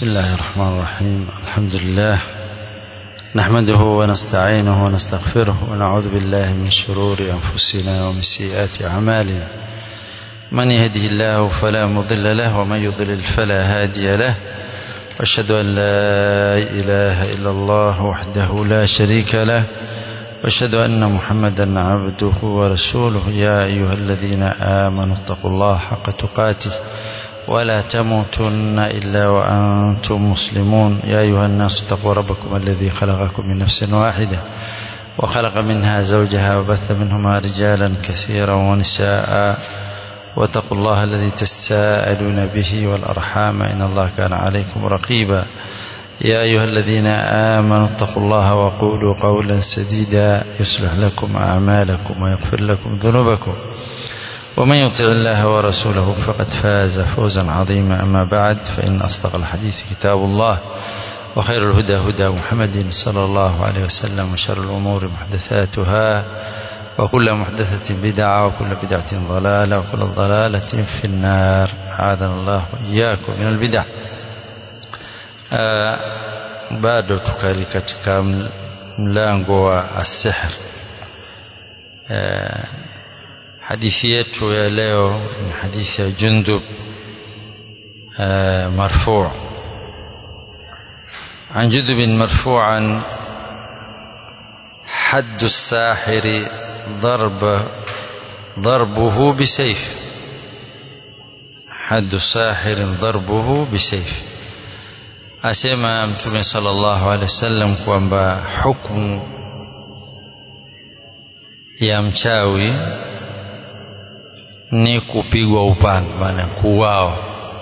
بسم الله الرحمن الرحيم الحمد لله نحمده ونستعينه ونستغفره ونعوذ بالله من شرور أنفسنا ومن سيئات أعمالنا من يهده الله فلا مضل له ومن يضلل فلا هادي له واشهد أن لا إله إلا الله وحده لا شريك له واشهد أن محمدا عبده ورسوله يا أيها الذين آمنوا اتقوا الله حق تقاته ولا تموتن إلا وأنتم مسلمون يا أيها الناس اتقوا ربكم الذي خلقكم من نفس واحدة وخلق منها زوجها وبث منهما رجالا كثيرا ونساء واتقوا الله الذي تساءلون به والأرحام إن الله كان عليكم رقيبا يا أيها الذين آمنوا اتقوا الله وقولوا قولا سديدا يصلح لكم أعمالكم ويغفر لكم ذنوبكم ومن يطع الله ورسوله فقد فاز فوزا عظيما أما بعد فإن أصدق الحديث كتاب الله وخير الهدى هدى محمد صلى الله عليه وسلم وشر الأمور محدثاتها وكل محدثة بدعة وكل بدعة ضلالة وكل ضلالة في النار أعاذنا الله وإياكم من البدع آه bado tukali katika mlango wa asihr آه hadithi yetu ya leo ni hadithi ya Jundub marfu' عن جندب مرفوعا حد الساحر ضرب ضربه بسيف حد الساحر ضربه بسيف asema mtume sallallahu alaihi wasallam kwamba hukumu ya mchawi ni kupigwa upanga maana kuuawa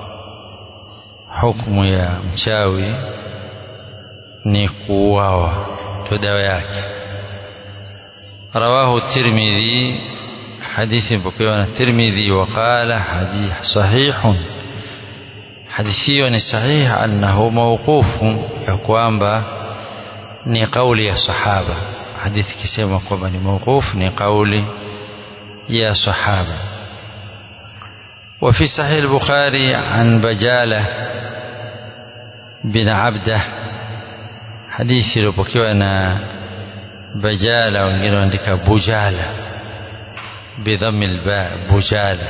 hukumu ya mchawi ni kuuawa ndio dawa yake rawahu tirmidhi hadithi mpokewa na tirmidhi waqala hadith sahihun hadithi hiyo ni sahihi annahu mawqufu ya kwamba ni kauli ya sahaba hadithi kisema kwamba ni mawqufu ni kauli ya sahaba وفي صحيح البخاري عن بجالة بن عبده حديث لبكيونا بجالة wengine wanaandika bujala بضم الباء بجالة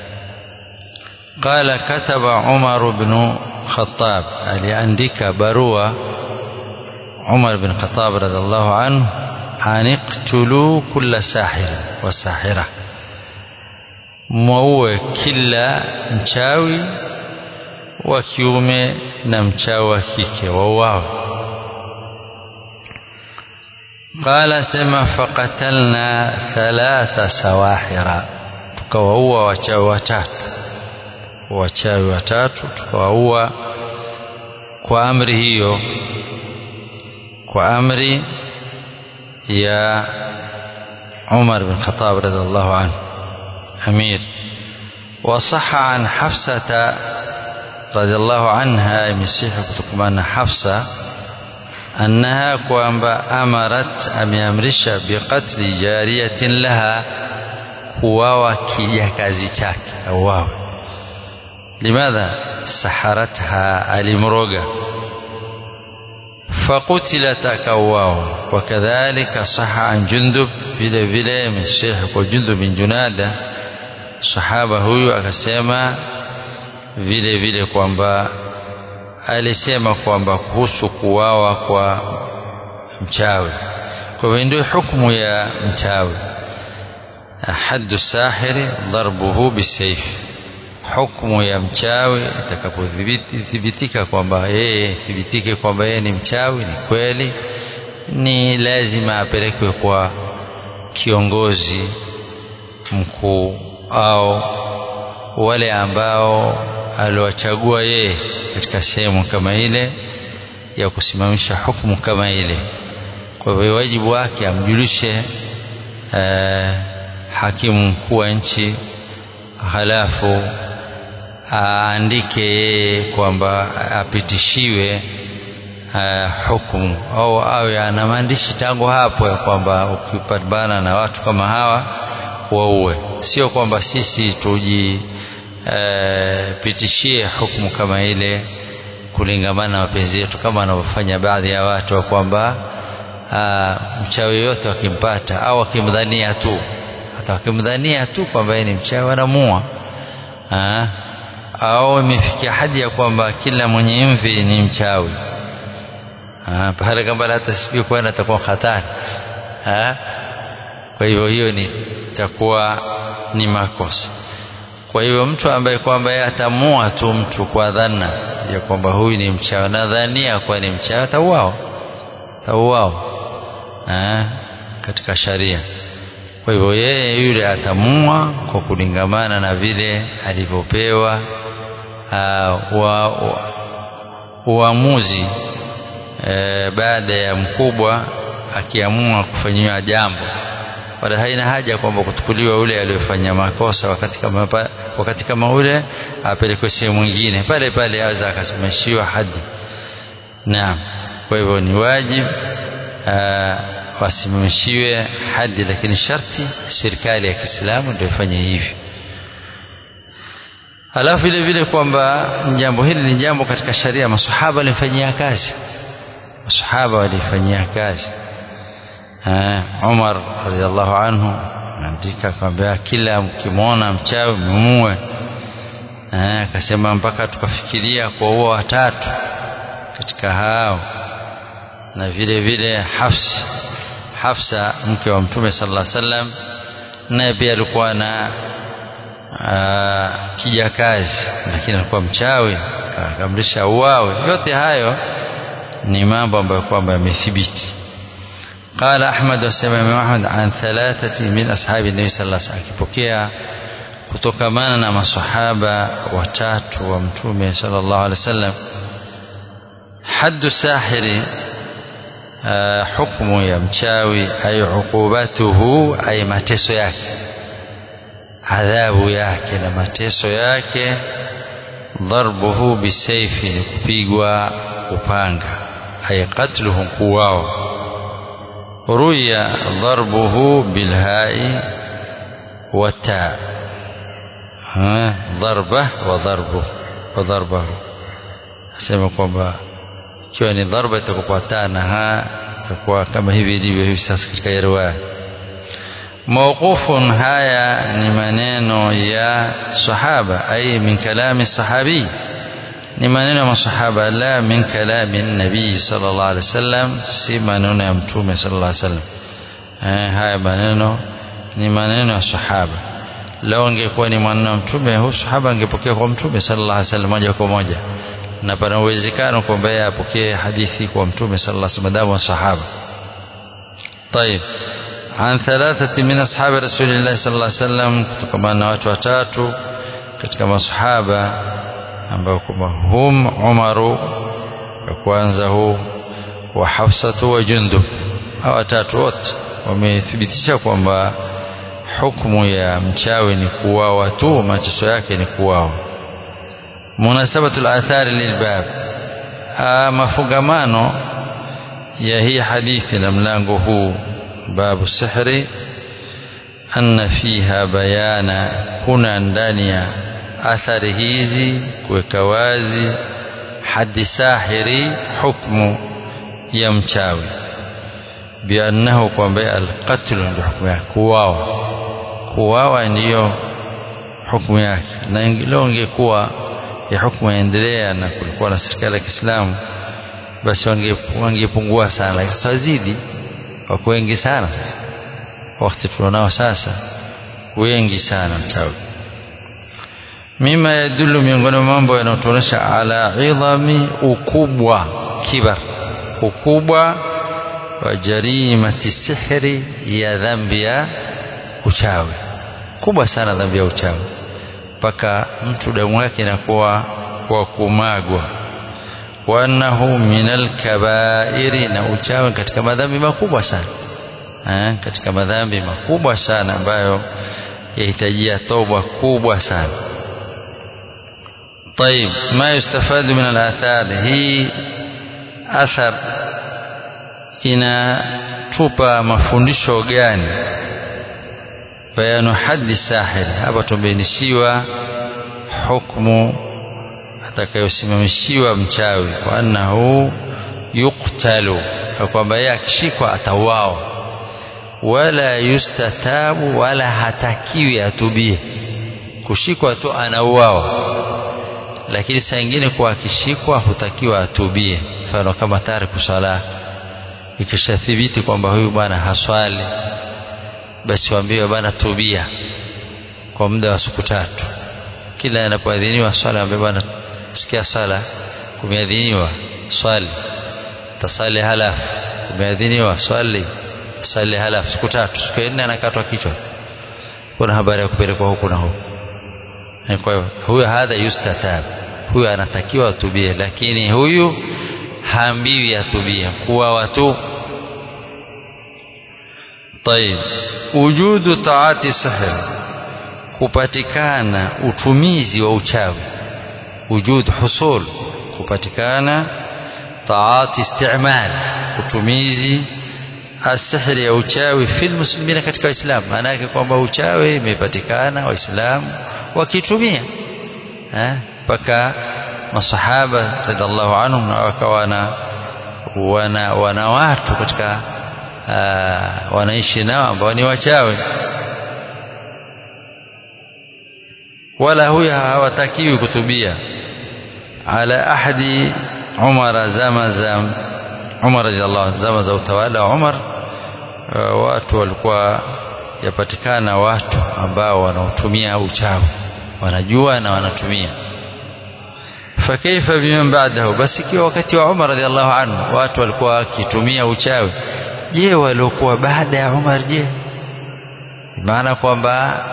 قال كتب عمر بن خطاب aliandika barua عمر بن الخطاب رضي الله عنه أن اقتلوا كل ساحر وساحرة mwaue kila mchawi wa kiume na mchawi wa kike wauawe qala sema faqatalna thalatha sawahira tukawaua wachawi watatu wachawi watatu tukawaua kwa amri hiyo kwa amri ya Umar bin Khattab radhiallahu anhu أمير وصح عن حفصة رضي الله عنها يمسيح كتكمان حفصة أنها كوانبا أمرت أم يمرش بقتل جارية لها كواوا كيكازي شاك أواو لماذا سحرتها المروغة فقتلت أكواو وكذلك صح عن جندب vile vile مسيح وجندب بن جناده sahaba huyu akasema vile vile kwamba alisema kwamba kuhusu kuwawa kwa mchawi kwa hivyo ndio hukumu ya mchawi haddu sahiri darbuhu bisayf hukumu ya mchawi itakapothibitika kwamba yeye thibitike kwamba yeye ni mchawi ni kweli ni lazima apelekwe kwa kiongozi mkuu au wale ambao aliwachagua yeye katika sehemu kama ile ya kusimamisha hukumu kama ile kwa hivyo wajibu wake amjulishe eh, hakimu mkuu wa nchi halafu aandike yeye kwamba apitishiwe uh, hukumu au awe ana maandishi tangu hapo ya kwamba ukipambana na watu kama hawa waue sio kwamba sisi tujipitishie uh, hukumu kama ile kulingamana na mapenzi yetu kama wanavyofanya baadhi ya watu wa kwamba mchawi yote wakimpata au wakimdhania tu hata wakimdhania tu kwamba yeye ni mchawi wanamua au imefikia hadi ya kwamba kila mwenye mvi ni mchawi pale kama hata sijui kwenda atakuwa hatari kwa hivyo hiyo ni itakuwa ni makosa kwa hivyo mtu ambaye kwamba yeye atamua tu mtu kwa dhana ya kwamba huyu ni mchawi na dhania kuwa ni mchawi atauao atauao katika sharia kwa hivyo yeye yule atamua kwa kulingamana na vile alivyopewa uamuzi e, baada ya mkubwa akiamua kufanyiwa jambo wala haina haja kwamba kuchukuliwa ule aliyofanya makosa wakati kama wakati kama ule apelekwe sehemu nyingine pale pale aweza akasimamishiwa hadi naam kwa hivyo ni wajibu wasimamishiwe hadi lakini sharti serikali ya Kiislamu ndio ifanye hivi alafu vile vile kwamba jambo hili ni jambo katika sharia masahaba walifanyia kazi masahaba walifanyia kazi Umar radhiallahu anhu anaandika akamwambia kila mkimwona mchawi mumue akasema mpaka tukafikiria kuwaua watatu katika hao na vile vile Hafs Hafsa mke wa Mtume sallallahu alaihi wasallam naye pia alikuwa na kijakazi lakini alikuwa mchawi akamrisha uwawe yote hayo ni mambo ambayo kwamba yamethibiti قال أحمد وسمع إمام أحمد عن ثلاثة من أصحاب النبي صلى الله عليه وسلم akipokea kutokamana na masahaba watatu wa mtume sallallahu alaihi wasallam haddu sahiri hukmu ya mchawi ay uqubatuhu ay mateso yake adhabu yake na mateso yake dharbuhu bisayfi ni kupigwa upanga ay qatluhu kuwao ruya dharbuhu bilhai wata dharba wa dharbu wa dharbahu asema kwamba ikiwa ni dharba itakuwa taa na ha itakuwa kama hivi ilivyo hivi sasa katika riwaya mawqufun haya ni maneno ya sahaba ay min kalami sahabi ni maneno ya masahaba la min kalami nabii sallallahu alaihi wasallam si maneno ya mtume sallallahu alaihi wasallam eh, haya maneno ni maneno ya sahaba lao angekuwa ni maneno ya mtume huyu sahaba angepokea kwa mtume sallallahu alaihi wasallam moja kwa moja na pana uwezekano kwamba yeye apokee hadithi kwa mtume sallallahu alaihi wasallam wa sahaba طيب عن ثلاثة من أصحاب رسول الله صلى الله عليه وسلم kutokana na watu watatu katika masahaba ambao kwamba hum Umaru wa kwanza huu wa Hafsatu wa Jundub hawa watatu wote wamethibitisha kwamba hukumu ya mchawi ni kuuawa tu mateso yake ni kuuawa munasabatu al-athari lilbab mafungamano ya hii hadithi na mlango huu babu sihri anna fiha bayana kuna ndani ya athari hizi kuweka wazi hadi sahiri hukmu ya mchawi biannahu kwamba alqatlu ndio hukumu yake kuwawa kuwawa ndiyo hukumu yake na leo ingekuwa ya hukumu yaendelea na kulikuwa na serikali ya Kiislamu basi wangepungua sana lakini sasa wazidi wako wengi sana sasa wakati tulionao sasa wengi sana mchawi mima yadullu miongoni mwa mambo yanayotuonyesha ala idhami ukubwa kibar ukubwa wa jarimati sihri ya dhambi ya uchawi kubwa sana dhambi ya uchawi mpaka mtu damu yake inakuwa kwa kumagwa wa annahu minal kabairi na uchawi katika madhambi makubwa sana eh, katika madhambi makubwa sana ambayo yahitajia toba kubwa sana طيب ما يستفاد من الآثار هي أثر inatupa mafundisho gani bayanu haddi sahir hapa tumebainishiwa hukmu atakayosimamishiwa mchawi wa annahu yuqtalu na kwamba yeye akishikwa atauawa wala yustatabu wala hatakiwi atubie kushikwa tu anauawa lakini saa ingine kuwa akishikwa hutakiwa atubie mfano kama tariku sala ikishathibiti kwamba huyu bwana haswali basi waambiwe bwana tubia kwa muda wa siku tatu kila anapoadhiniwa swala ambaye bwana sikia sala kumeadhiniwa swali tasali halafu kumeadhiniwa swali tasali halafu siku tatu siku ya nne anakatwa kichwa kuna habari ya kupelekwa huku na huku kwa hiyo huyo hadha yustatab huyu anatakiwa atubie lakini huyu haambiwi atubie kuwa watu طيب وجود طاعات السحر kupatikana utumizi wa uchawi wujud husul kupatikana taat istimal utumizi asihri ya uchawi fil muslimina katika waislamu maana yake kwamba uchawi imepatikana waislamu wakitumia mpaka masahaba radhiallahu anhum na wakawa na wana, wana watu katika uh, wanaishi nao ambao ni wachawi wala huyo hawatakiwi kutubia ala ahadi umara zama za umar radhiallahu zama za utawala wa umar uh, watu walikuwa yapatikana watu ambao wanaotumia uchawi wanajua na wanatumia fakaifa biman ba'dahu basi ikiwa wakati wa Umar radhiallahu anhu watu walikuwa wakitumia uchawi je waliokuwa baada ya Umar je maana kwamba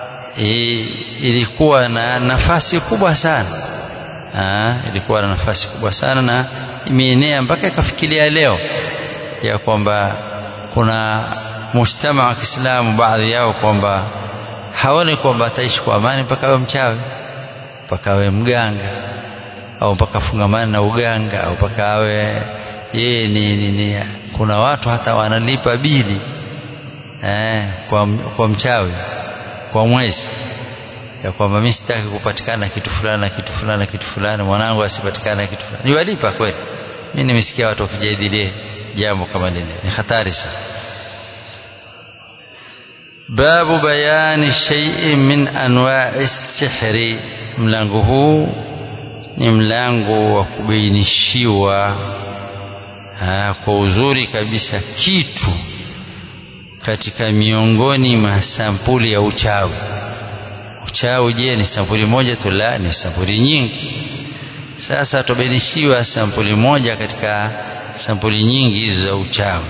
ilikuwa na nafasi kubwa sana Aa, ilikuwa na nafasi kubwa sana na imeenea mpaka ikafikiria leo ya kwamba kuna mujtama wa Kiislamu baadhi yao kwamba haone kwamba ataishi kwa amani mpaka awe mchawi mpaka awe mganga au mpaka fungamana na uganga au mpaka awe yeye ni, ni, ni kuna watu hata wanalipa bili eh, kwa, kwa mchawi kwa mwezi ya kwamba mimi sitaki kupatikana kitu fulani na kitu fulani na kitu fulani mwanangu asipatikane kitu fulani niwalipa kweli mimi nimesikia watu wakijadilia jambo kama lile ni hatari sana babu bayani shay'in min anwa'i sihri mlango huu ni mlango wa kubainishiwa kwa uzuri kabisa kitu katika miongoni mwa sampuli ya uchawi uchawi je ni sampuli moja tu la ni sampuli nyingi sasa tubainishiwa sampuli moja katika sampuli nyingi hizo za uchawi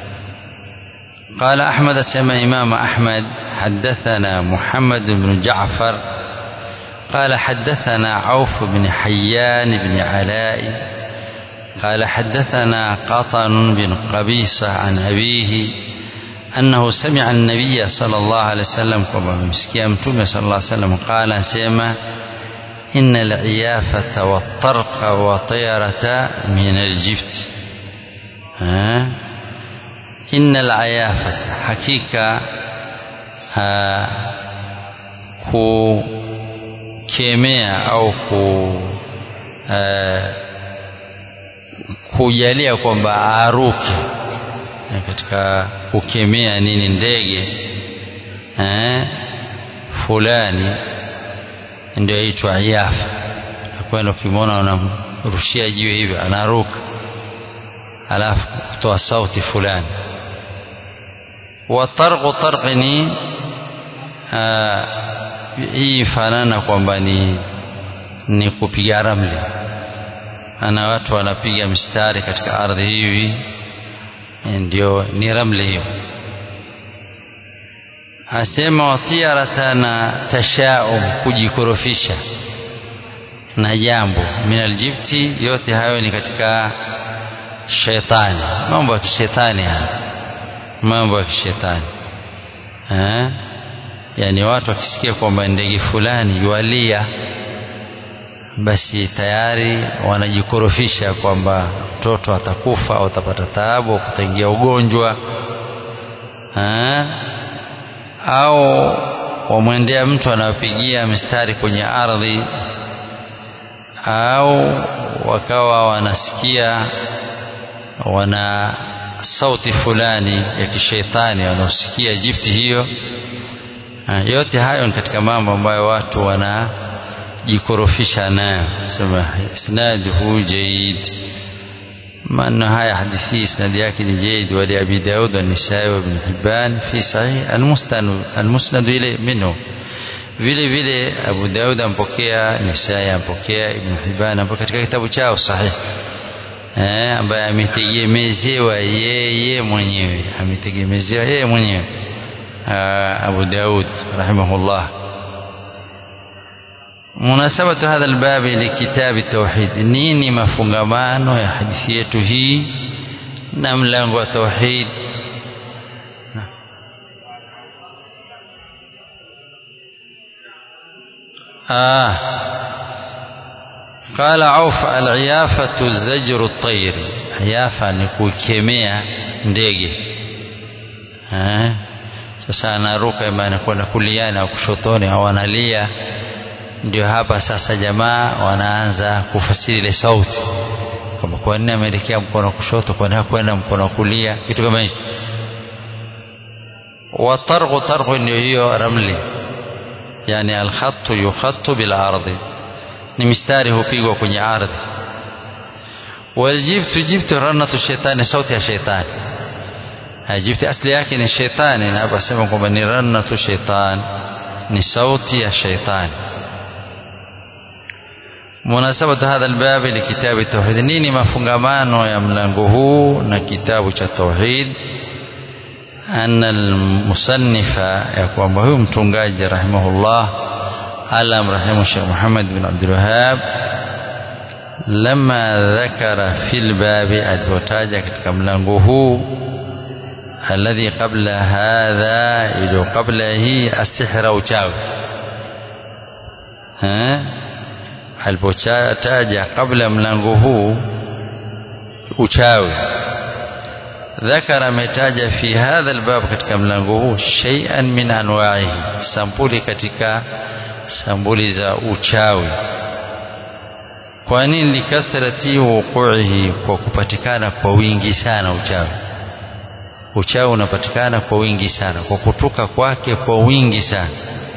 قال أحمد سمع إمام أحمد حدثنا محمد بن جعفر قال حدثنا عوف بن حيان بن علاء قال حدثنا قطن بن قبيصة عن أبيه أنه سمع النبي صلى الله عليه وسلم كما مسكي أمتم صلى الله عليه وسلم قال سيما إن العيافة والطرق وطيرة من الجبت ها إن العيافة حقيقة kukemea au ku uh, kujalia kwamba aruke katika kukemea nini ndege eh, fulani ndio aitwa iafa kwenda ukimwona unamrushia jiwe hivyo anaruka alafu kutoa sauti fulani watarqu tarqi ni hii fanana kwamba ni ni kupiga ramli ana watu wanapiga mstari katika ardhi hivi ndio ni ramli hiyo asema watiarata na tashaum kujikorofisha na jambo min aljibti yote hayo ni katika shetani mambo ya kishetani haya mambo ya kishetani eh yani watu wakisikia kwamba ndege fulani yualia basi tayari wanajikorofisha kwamba mtoto atakufa au atapata taabu au kutaingia ugonjwa ha? au wamwendea mtu anayopigia mistari kwenye ardhi au wakawa wanasikia wana sauti fulani ya kishetani wanaosikia jifti hiyo yote hayo ni katika mambo ambayo watu wanajikorofisha nayo sema isnaduhu jaid maneno haya hadithi isnadi yake ni jaid wa abi daud wa nisai wa ibn hibban fi sahih almusnad almusnad ile minhu vile vile abu daud ampokea nisai ampokea ibn hibban ampokea katika kitabu chao sahih eh ambaye ametegemezewa yeye mwenyewe ametegemezewa yeye mwenyewe أبو داود رحمه الله مناسبة هذا الباب لكتاب التوحيد نيني مفungamano ya hadithi yetu hii na mlango wa tauhid آه قال عوف العيافة زجر الطير عيافة ni kukemea ndege eh sasa anaruka ima anakwenda kuliani au kushotoni au analia ndio hapa sasa jamaa wanaanza kufasiri ile sauti kwamba kwa nini ameelekea mkono wa kushoto kwa nini kwenda mkono wa kulia kitu kama hicho watarghu targhu ndio hiyo ramli yani alkhattu yukhattu bil ardi ni mistari hupigwa kwenye ardhi waljibtu jibtu ranatu shetani sauti ya shetani jibti asli yake ni shetani na hapa sema kwamba ni rannatu shaitan ni sauti ya shaitani munasabatu hadha albab likitabi tauhid nini mafungamano ya mlango huu na kitabu cha tauhid أن المصنف يقوم به متنجاج رحمه الله ألم رحمه الشيخ محمد بن عبد الوهاب لما ذكر في الباب البوتاجة كملانه الذي قبل هذا يدو قبله السحر أو تاو ها alipotaja kabla mlango huu uchawi ذكر ametaja fi hadha albab katika mlango huu shay'an min anwa'ihi sampuli katika sampuli za uchawi kwa nini likathrati wuqu'ihi kwa kupatikana kwa wingi sana uchawi uchawi unapatikana kwa wingi sana kwa kutoka kwake kwa wingi sana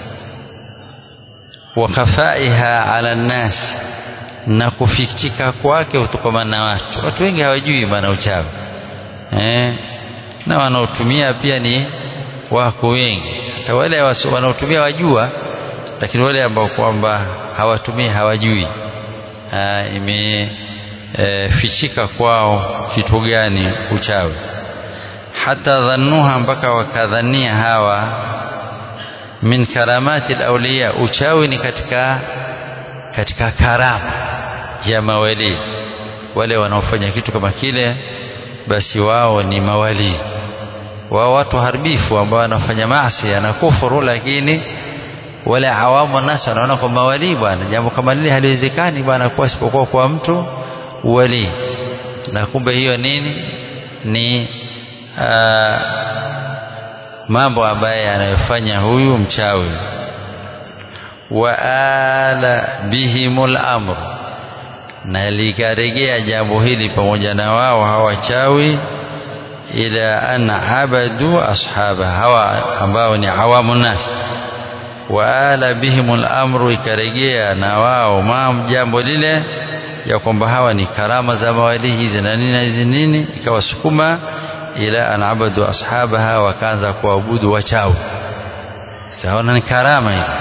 wa khafaiha ala nnas na kufichika kwake kutokamana na watu watu wengi hawajui maana uchawi eh, na wanaotumia pia ni wako wengi sasa wale wanaotumia wajua lakini wale ambao kwamba hawatumii hawajui ha, imefichika e, kwao kitu gani uchawi hata dhannuha mpaka wakadhania hawa min karamati alawliya uchawi ni katika katika karama ya mawali wale wanaofanya kitu kama kile basi wao ni mawali wao watu haribifu ambao wanafanya maasi na kufuru lakini wale awamu nasi wanaona kwa mawali bwana jambo kama lile haliwezekani bwana kuwa isipokuwa kwa mtu wali na kumbe hiyo nini ni aa, mambo ambaye anayofanya huyu mchawi wa ala bihimul amru na likaregea jambo hili pamoja na wao hawachawi ila an abadu ashaba hawa ambao ni awamu nas wa ala bihimul amru ikaregea na wao mam jambo lile ya kwamba hawa ni karama za mawali hizi na nini na hizi nini ikawasukuma ila an abadu ashabaha wakaanza kuabudu wachawi saona ni karama hili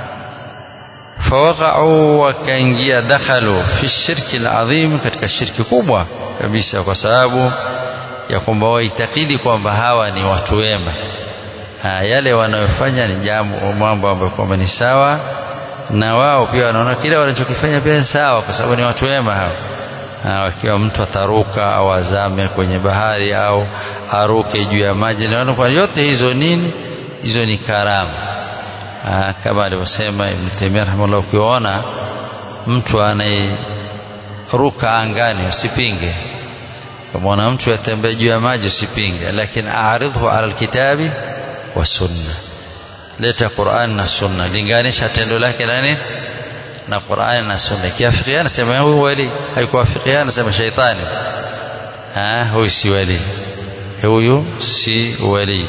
fawaqa'u wakaingia dakhalu fi shirki alazim katika shirki kubwa kabisa kwa sababu ya kwamba waitakidi kwamba hawa ni watu wema yale wanayofanya ni jambo mambo ambayo kwamba ni sawa na wao pia wanaona kile wanachokifanya pia ni sawa kwa sababu ni watu wema hao wakiwa mtu ataruka au azame kwenye bahari au aruke juu ya maji naona kwa yote hizo nini hizo ni karama Aa, kama alivyosema Ibn Taymiyyah rahimahullah ukiona mtu anayeruka angani usipinge kama mtu yatembea juu ya maji usipinge lakini aaridhu ala alkitabi wa sunna leta Qur'an na sunna linganisha tendo lake na nini na Qur'ani na Sunna kiafikiana sema huyu wali haikuafikiana sema shaitani ah huyu si wali huyu si wali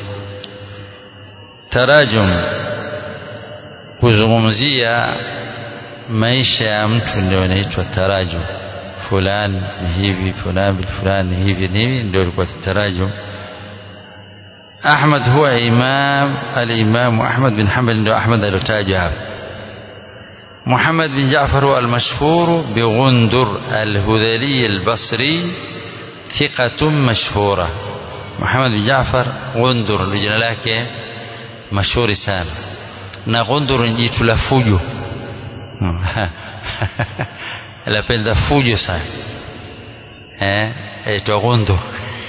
tarajum kuzungumzia maisha ya mtu ndio inaitwa tarajum fulani ni hivi fulani fulani hivi ni hivi ndio ilikuwa tarajum Ahmad huwa imam al-Imam Ahmad bin Hanbal ndio Ahmad aliyotajwa hapa محمد بن جعفر هو المشهور بغندر الهذلي البصري ثقة مشهورة محمد بن جعفر غندر لجنا lake mashuhuri sana na Ghundur ni jitu la fujo lapenda fujo sana eh aitwa Ghundur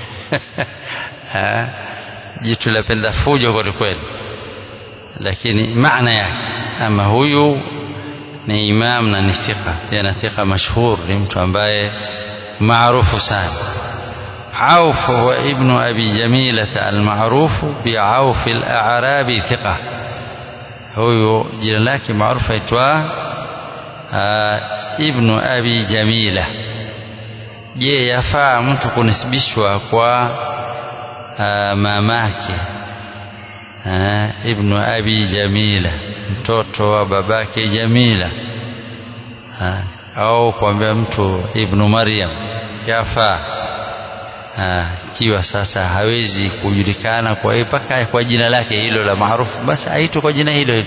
jitu lapenda fujo kweli kweli lakini maana yake ama huyu ni imam na ni thika tena thika mashhur ni mtu ambaye maarufu sana عوف هو ابن أبي جميلة المعروف بعوف الأعرابي ثقة هو جنا لك معروف يتوى ابن أبي جميلة je yafaa mtu kunisibishwa kwa mamake ibnu abi jamila mtoto wa babake jamila au kuambia mtu ibnu maryam yafaa ikiwa sasa hawezi kujulikana kwa mpaka kwa jina lake hilo la maarufu basi aitwe kwa jina hilo hilo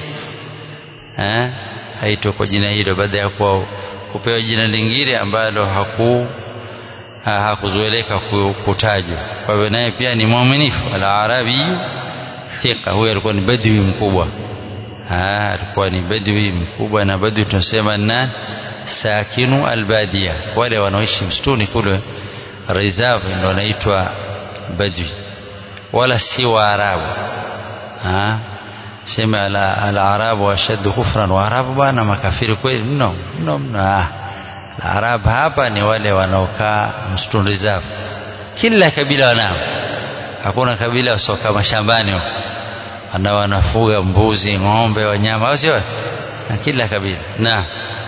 aitwe kwa jina hilo baada ya kuwa kupewa jina lingine ambalo haku hakuzoeleka kutajwa kwa hivyo naye pia ni mwaminifu al-arabi thika huyo alikuwa ni badwi mkubwa alikuwa ni badwi mkubwa na badwi tunasema na sakinu albadia wale wanaoishi msituni kule reserve ndio wanaitwa badwi wala si waarabu sema al-arabu ashaddu kufran waarabu bwana makafiri kweli mno mno mno al-arab hapa ni wale wanaokaa msituni reserve kila kabila wanao hakuna kabila wasoka mashambani ana wanafuga mbuzi ng'ombe wanyama au sio na kila kabila na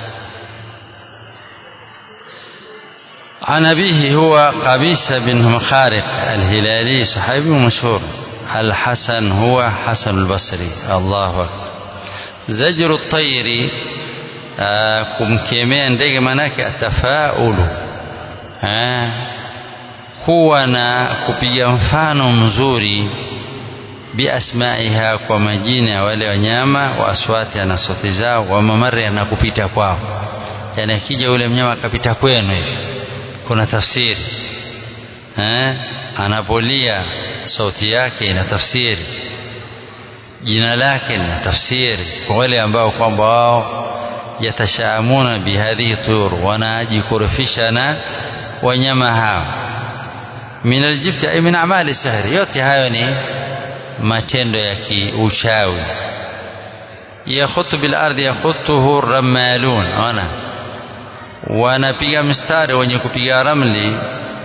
عن أبيه هو قبيس بن مخارق الهلالي صحابي مشهور الحسن هو حسن البصري الله أكبر زجر الطير kumkemea ndege manake atafaulu kuwa na kupiga mfano mzuri biasmaiha kwa majina ya wale wanyama wa aswati na sauti zao wa mamari na kupita kwao yani akija yule mnyama akapita kwenu hivi kuna tafsiri eh anapolia sauti yake ina tafsiri jina lake lina tafsiri kwa wale ambao kwamba wao yatashaamuna bihadhihi tur wanajikurufisha na wanyama hao min aljibti ay min amali sihri yote hayo ni matendo ya kiuchawi yakhutu bil ardi yakhutuhu ramalun ona wanapiga mstari wenye kupiga ramli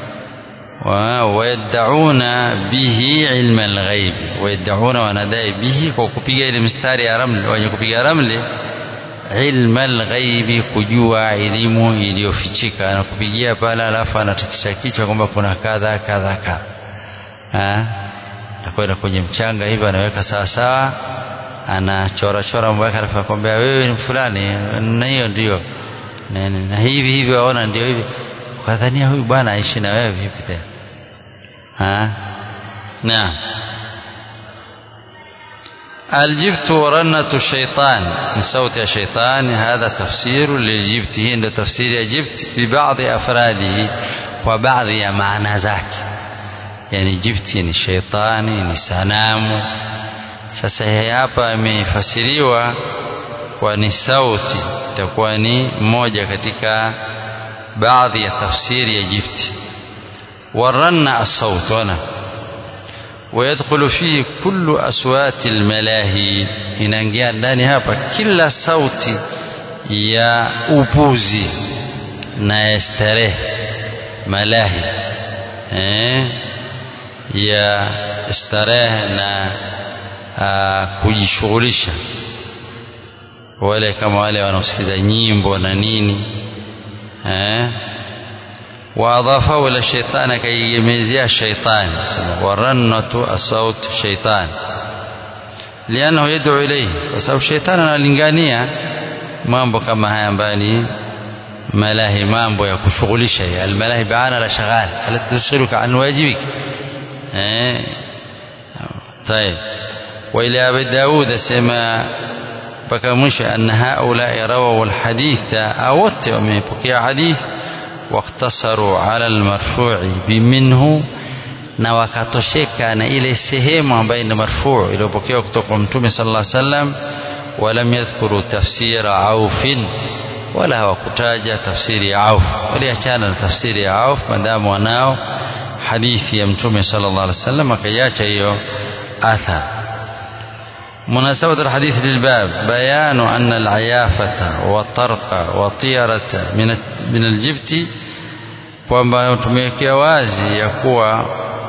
wayaddauna bihi ilma alghaib wayaddauna wanadai bihi kwa kupiga ile mstari ya ramli wenye kupiga ramli ilma alghaibi kujua elimu iliyofichika na kupigia pale alafu anatikisha kichwa kwamba kuna kadha kadha kadha nakwenda kwenye mchanga hivi anaweka sawa sawa anachora chora mambo yake alafu akwambia wewe ni fulani na hiyo ndio na, na hivi hivi waona ndio hivi ukadhania huyu bwana aishi na wewe vipi tena naam الجبت ورنة الشيطان من صوت الشيطان هذا تفسير للجبت هي تفسير الجبت ببعض أفراده وبعض معنى ذاك يعني جبت ni shaitani ni sanamu sasa hapa imefasiriwa kwa ni sauti itakuwa ni moja katika baadhi ya tafsiri ya jibti waranna as-saut wana ويدخل فيه كل أصوات الملاهي inaingia ndani hapa kila sauti ya upuzi na ya starehe malahi eh, ya starehe na uh, kujishughulisha wale kama wale wanaosikiza nyimbo na nini eh واضافه الى الشيطان كي يميزها الشيطان ورنة الصوت شيطان لانه يدعو اليه وسبب الشيطان analingania mambo kama haya ambayo ni malahi mambo ya kushughulisha almalahi baana la shaghal alati tushghiluka an wajibik eh طيب والى ابي داود سما mpaka mwisho anna haulai rawahu alhaditha awote wamepokea hadithi waktasaru ala almarfu'i biminhu na wakatosheka na ile sehemu ambayo ni marfu' iliyopokewa kutoka kwa mtume sallallahu alaihi wasallam walam yadhkuru tafsira aufin wala hawakutaja tafsiri ya auf waliachana na tafsiri ya auf madamu wanao hadithi ya mtume sallallahu alaihi wasallam akaiacha hiyo athar مناسبة الحديث للباب بيان أن العيافة والطرق والطيرة من من الجبت kwamba tumewekea wazi ya kuwa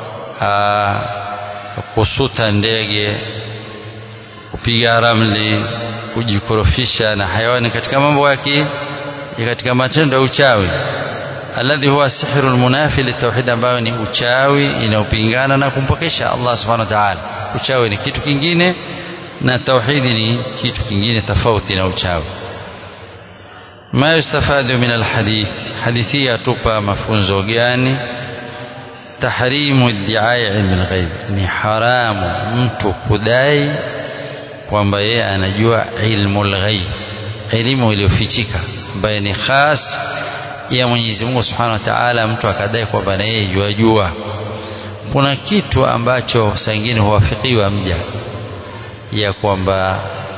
kusuta ndege kupiga ramli kujikorofisha na hayawani katika mambo yake katika matendo ya uchawi alladhi huwa sihru almunafi litauhid ambayo ni uchawi inayopingana na kumpokesha Allah subhanahu wa ta'ala uchawi ni kitu kingine na tauhidi ni kitu kingine tofauti na uchawi ma yustafadu min alhadith hadithi yatupa mafunzo gani tahrimu iddiai ilmi alghaib ni haramu mtu kudai kwamba yeye anajua ilmu alghaib elimu iliyofichika ambayo ni khas ya Mwenyezi Mungu Subhanahu wa Ta'ala mtu akadai kwamba na yeye jua jua kuna kitu ambacho saa ingine huwafikiwa mja ya kwamba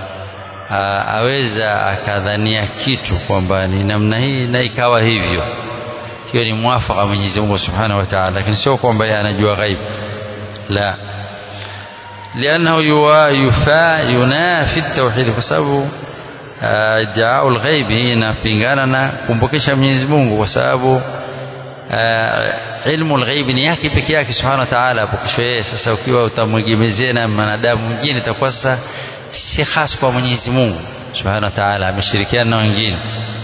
aweza akadhania kitu kwamba ni namna hii na ikawa hivyo hiyo ni mwafaka Mwenyezi Mungu Subhanahu wa Ta'ala lakini sio kwamba yeye anajua ghaib la لأنه يفا ينافي التوحيد kwa sababu iddiau alghaib inapingana na kumpokesha Mwenyezi Mungu kwa sababu ilmu alghaib ni yake peke yake subhanahu wa ta'ala apokeshwe yeye sasa ukiwa utamwegemezea na mwanadamu mwingine itakuwa sasa si khas kwa Mwenyezi Mungu subhanahu wa ta'ala ameshirikiana na wengine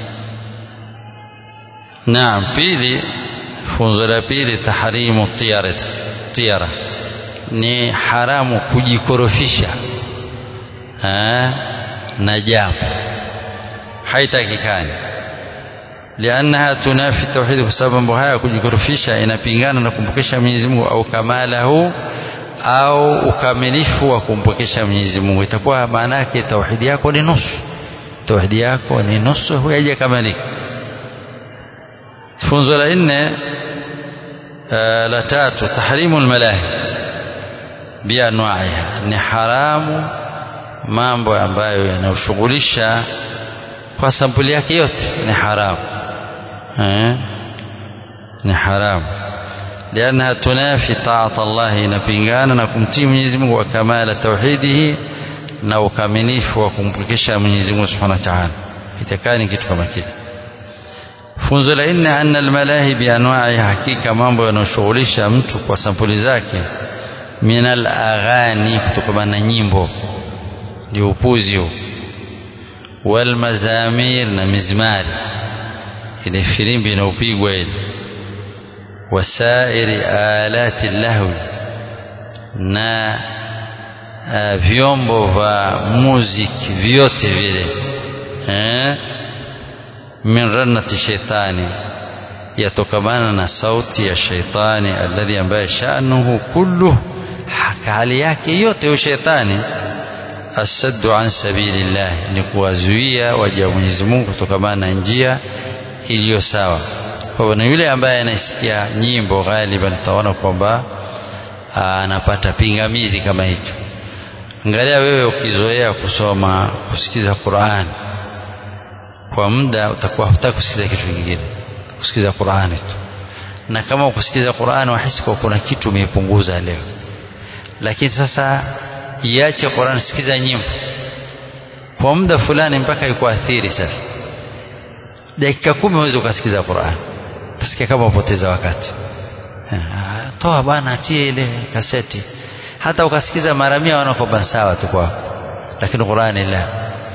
naam pili funzo la pili tahrimu tiyara tiyara ni haramu kujikorofisha na jambo haitakikani liannaha tunafi tauhidi kwa sababu mambo haya kujikorofisha inapingana na kumpokesha Mwenyezi Mungu au kamalahu au ukamilifu wa kumpokesha Mwenyezi Mungu itakuwa maana yake tauhidi yako ni nusu tauhidi yako ni nusu haijakamilika funzo la nne la tatu tahrimu almalahi bianwaiha ni haramu mambo ambayo yanayoshughulisha kwa sampuli yake yote ni haramu eh? ni haramu لأنها تنافي طاعة الله inapingana na kumtii Mwenyezi Mungu wa kamala tauhidihi na ukamilifu wa kumpokesha Mwenyezi Mungu Subhanahu wa Ta'ala itakani kitu kama kile funzo la nne anna almalahi bianwa'i hakika mambo yanayoshughulisha mtu kwa sampuli zake min alaghani kutokana na nyimbo ndio upuzi huo walmazamir na mizmari ile filimbi inaopigwa ile wasairi alati lahwi na uh, vyombo vya muziki vyote vile eh? min rannati shaitani yatokamana na sauti ya shaitani alladhi ambaye shanuhu kulluh hali yake yote huyo shaitani asaddu an sabilillah ni kuwazuia waja wa Mwenyezi Mungu kutokamana na njia iliyo sawa kwa hivyo na yule ambaye anasikia nyimbo ghaliban utaona kwamba anapata pingamizi kama hicho angalia wewe ukizoea kusoma kusikiza Qur'an kwa muda utakuwa hutaki kusikiza kitu kingine kusikiza Qur'an tu na kama ukusikiza Qur'an wahisi kwa kuna kitu umepunguza leo lakini sasa iache Qur'an sikiza nyimbo kwa muda fulani mpaka ikuathiri sasa dakika kumi uweze ukasikiza Qur'an utasikia kama upoteza wakati toa bwana atie ile kaseti hata ukasikiza mara mia wanakoba sawa tu kwako lakini Qur'ani la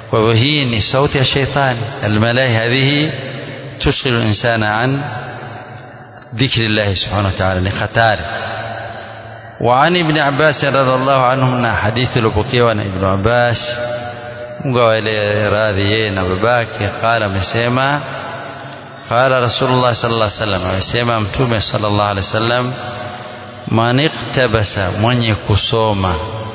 kwa hivyo hii ni sauti ya sheitani almalahi hadhihi tushghilu linsana an dhikri llahi subhanahu wa ta'ala ni hatari وعن ابن عباس رضي الله عنهما حديث لبكيوا ابن عباس Mungu awaele radhi yeye na babake qala amesema qala rasulullah sallallahu alaihi wasallam amesema mtume sallallahu alaihi wasallam man iktabasa mwenye kusoma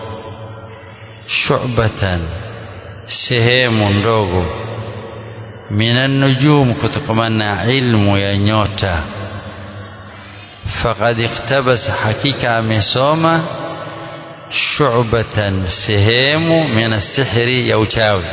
shu'batan sehemu ndogo minan nujum kutokamana na ilmu ya nyota faqad iktabasa hakika amesoma shu'batan sehemu min sihri ya uchawi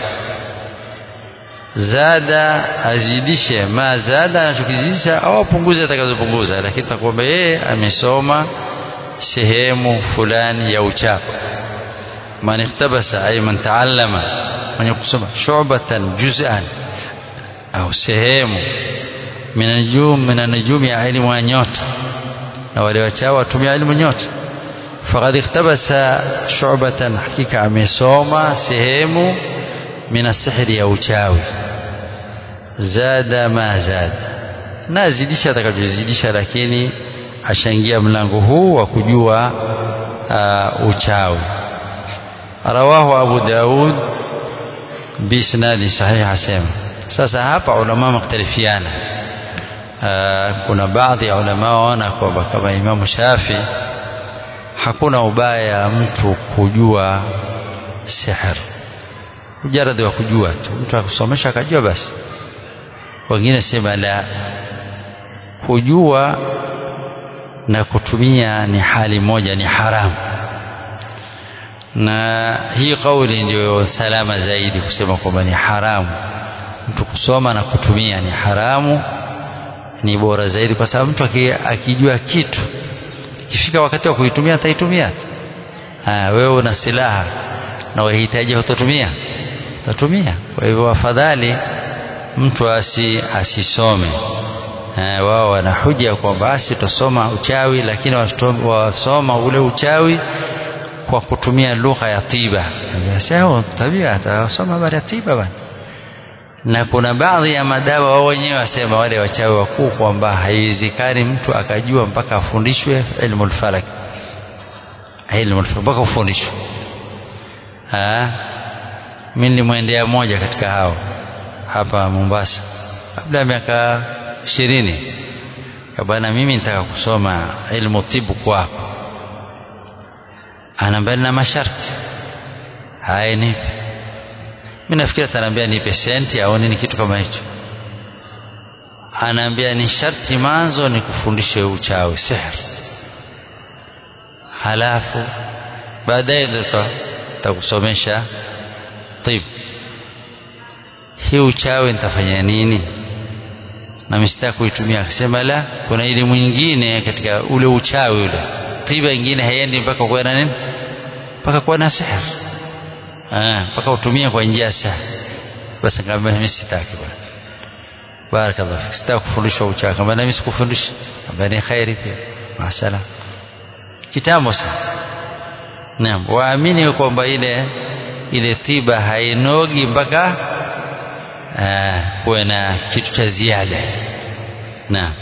zada azidishe ma zada anachokizidisha au apunguze atakazopunguza lakini takwamba yeye amesoma sehemu fulani ya uchawi man iktabasa ay man taallama mwenye kusoma shu'batan juz'an au sehemu min najum min najumi ya ilmu ya nyota na wale wachawi watumia ilmu nyota faqad iktabasa shu'batan hakika amesoma sehemu min asihri ya uchawi zada ma zada na azidisha atakachozidisha lakini ashaingia mlango huu wa kujua uh, uchawi rawahu abu daud biisnadi sahih asema sasa hapa ulama mختلفiana uh, kuna baadhi ya ulama waona kwamba kama imamu shafi hakuna ubaya mtu kujua sihr mujaradi wa kujua tu mtu akusomesha akajua basi wengine sema la kujua na kutumia ni hali moja ni haramu na hii kauli ndio salama zaidi kusema kwamba ni haramu mtu kusoma na kutumia ni haramu ni bora zaidi kwa sababu mtu akijua kitu ikifika wakati wa kuitumia ataitumia wewe una silaha na wahitaji utatumia utatumia kwa hivyo afadhali mtu asi asisome wao wana huja kwamba basi tusoma uchawi lakini wasoma ule uchawi kwa kutumia lugha ya tiba sasa tabia atasoma habari ya tiba bana na kuna baadhi ya madawa wao wenyewe wasema wale wachawi wakuu kwamba haiwezekani mtu akajua mpaka afundishwe ilmu alfalak ilmu alfalak mpaka ufundishwe mimi nilimwendea moja katika hao hapa Mombasa kabla ya miaka ishirini bwana mimi nitaka kusoma ilmu tibu kwako anaambia na masharti haya nipe mimi nafikiri ataniambia nipe senti au nini kitu kama hicho anaambia ni sharti manzo ni kufundishe uchawi sihr halafu baadaye ndio takusomesha tibu hii uchawi nitafanya nini na msitaki kuitumia akasema la kuna elimu nyingine katika ule uchawi ule tiba nyingine haiendi mpaka kuwa na nini mpaka kuwa na sihr mpaka utumie kwa njia sahihi basi nikamwambia mimi sitaki bwana barakallahu fik sitaki kufundishwa uchawi kama mimi sikufundisha kama ni khairi pia masala kitambo sana naam waamini kwamba ile ile tiba hainogi mpaka kuwe na kitu cha ziada naam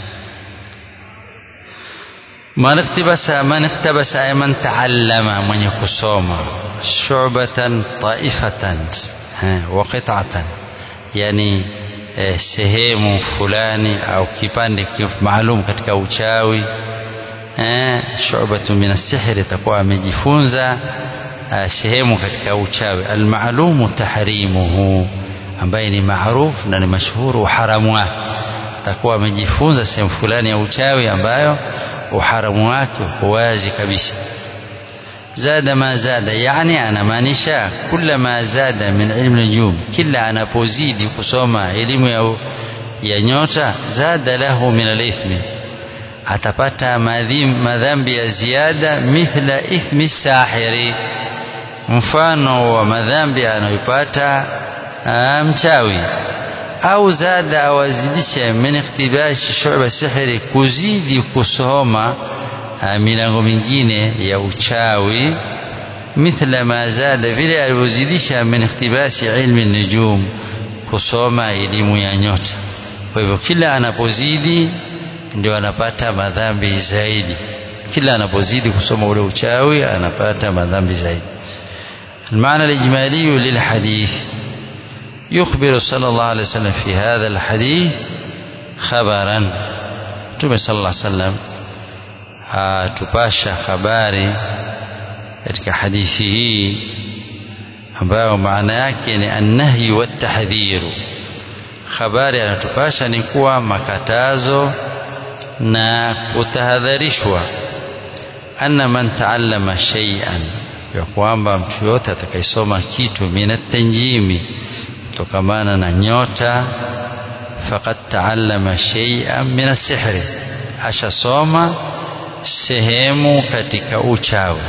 man iktabasa man iktabasa ay man taallama mwenye kusoma shubatan taifatan wa qit'atan yani eh, sehemu fulani au kipande maalum katika uchawi eh, shubatu min as-sihr itakuwa amejifunza eh, sehemu katika uchawi almaalumu tahrimuhu ambaye ni maarufu na ni mashhuru uharamu wake atakuwa amejifunza sehemu fulani ya uchawi ambayo uharamu wake uko wazi kabisa zada ma zada yani anamaanisha kula ma zada min ilmu nujum kila anapozidi kusoma elimu ya, ya nyota zada lahu min alithmi atapata madhambi ya ziada mithla ithmi sahiri mfano wa madhambi anayopata mchawi au zada awazidishe min iktibashi shuba sihri kuzidi kusoma milango mingine ya uchawi mithla ma zada vile alivyozidisha min ikhtibasi ilmi nujum kusoma elimu ya nyota kwa hivyo kila anapozidi ndio anapata madhambi zaidi kila anapozidi kusoma ule uchawi anapata madhambi zaidi المعنى الإجمالي للحديث يخبر صلى الله عليه وسلم في هذا الحديث خبرا Mtume صلى الله عليه وسلم atupasha habari katika hadithi hii ambayo maana yake ni annahyi watahdhiru habari anatupasha ni kuwa makatazo na kutahadharishwa anna man taallama shay'an ya kwamba mtu yote atakayesoma kitu minatanjimi kutokamana na nyota faqad taallama shay'an min asihri ashasoma sehemu katika uchawi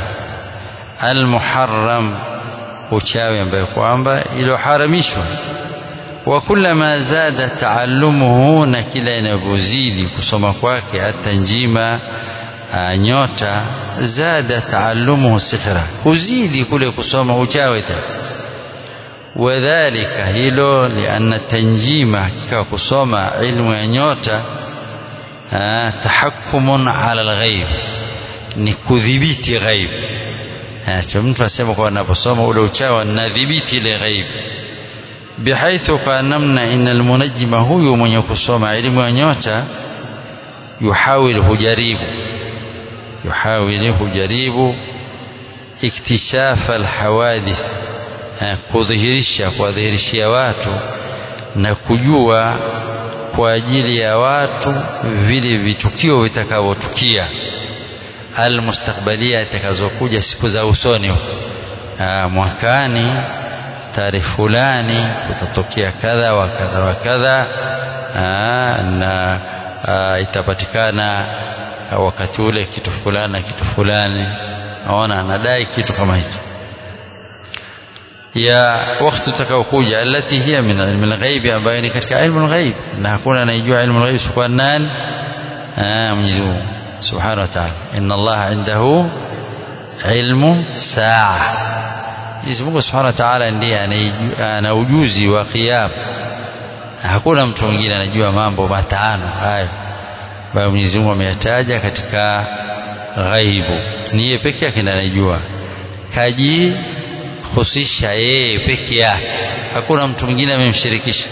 almuharram uchawi ambayo kwamba iliyoharamishwa wa kullama zada taallumuhu na kila inavyozidi kusoma kwake hata njima nyota zada taallumuhu sihra huzidi kule kusoma uchawi tena wadhalika hilo lianna tanjima hakika kusoma ilmu ya nyota tahakkumun ala alghaib ni kudhibiti ghaib cha mtu asema kwa anaposoma ule uchawi nadhibiti ile ghaib bihaithu kwa namna ina almunajjima huyu mwenye kusoma elimu ya nyota yuhawil hujaribu yuhawil hujaribu iktishafa alhawadith kudhihirisha kuwadhihirishia watu na kujua kwa ajili ya watu vile vitukio vitakavyotukia almustakbalia itakazokuja siku za usoni mwakani tarehe fulani kutatokea kadha wa kadha wa kadha na aa, itapatikana wakati ule kitu fulani na kitu fulani naona anadai kitu kama hicho ya wakati utakaokuja alati hiya min ilmi alghaibi ambayo ni katika ilmu alghaib na hakuna anayejua ilmu alghaib isipokuwa nani Mwenyezi Mungu subhanahu wa ta'ala inna Allah indahu ilmu saa Mwenyezi Mungu subhanahu wa ta'ala ndiye ana ujuzi wa qiyam hakuna mtu mwingine anajua mambo matano hayo ambayo Mwenyezi Mungu ameyataja katika ghaibu ni yeye pekee yake ndiye anajua kaji husisha yeye peke yake hakuna mtu mwingine amemshirikisha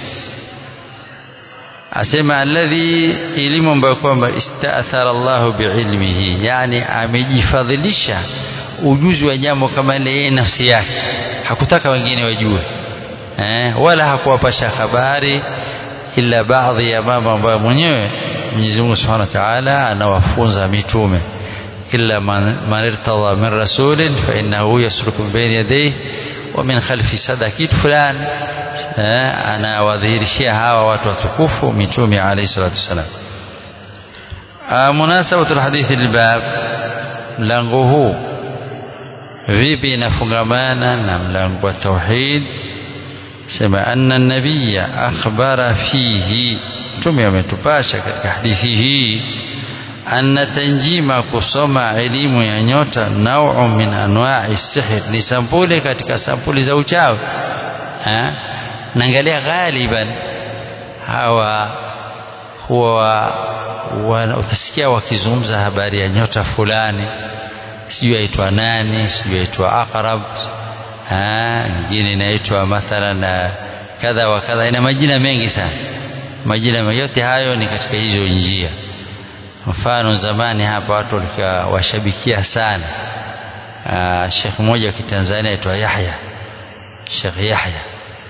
asema alladhi elimu ambayo kwamba istaathara Allahu biilmihi yani amejifadhilisha ujuzi wa jambo kama ile yeye nafsi yake hakutaka wengine wajue eh, wala hakuwapasha habari ila baadhi ya mambo ambayo mwenyewe Mwenyezi Mungu Subhanahu wa Ta'ala anawafunza mitume illa man irtadha min rasulin fa innahu yasluku min bayni yadayhi wa min khalfi sada kitu fulani eh, anawadhihirishia hawa watu watukufu mitume alayhi salatu wasalam munasabatu alhadithi lilbab mlango huu vipi inafungamana na mlango wa tauhid sema anna nabiyya akhbara fihi mtume ametupasha katika hadithi hii anna tanjima kusoma elimu ya nyota nau'u min anwa'i sihr ni sampuli katika sampuli za uchawi naangalia ghaliban hawa huwa utasikia wakizungumza habari ya nyota fulani sijui aitwa nani sijui aitwa aqrab nyingine inaitwa mathalan kadha wa kadha ina majina mengi sana majina yote hayo ni katika hizo njia mfano zamani hapa watu walikuwa washabikia sana shekh mmoja wa kitanzania aitwa yahya shekh yahya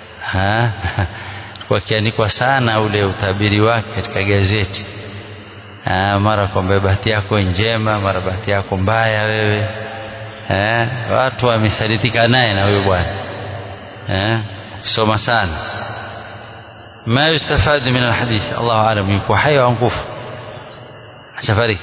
wakiandikwa sana ule utabiri wake katika gazeti Aa, mara kwamba bahati yako njema mara bahati yako mbaya wewe eh, watu wamesadidika naye na huyo bwana eh, kusoma sana ma yustafadu min alhadith Allahu alam yuko hai au mkufu ashafariki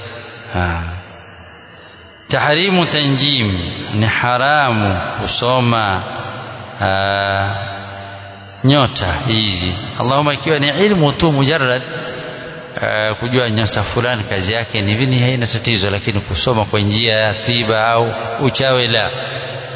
tahrimu tanjim ni haramu kusoma aa, nyota hizi Allahumma ikiwa ni ilmu tu mujarrad Uh, kujua nyota fulani kazi yake ni vini haina tatizo lakini kusoma kwa njia ya tiba au uchawi la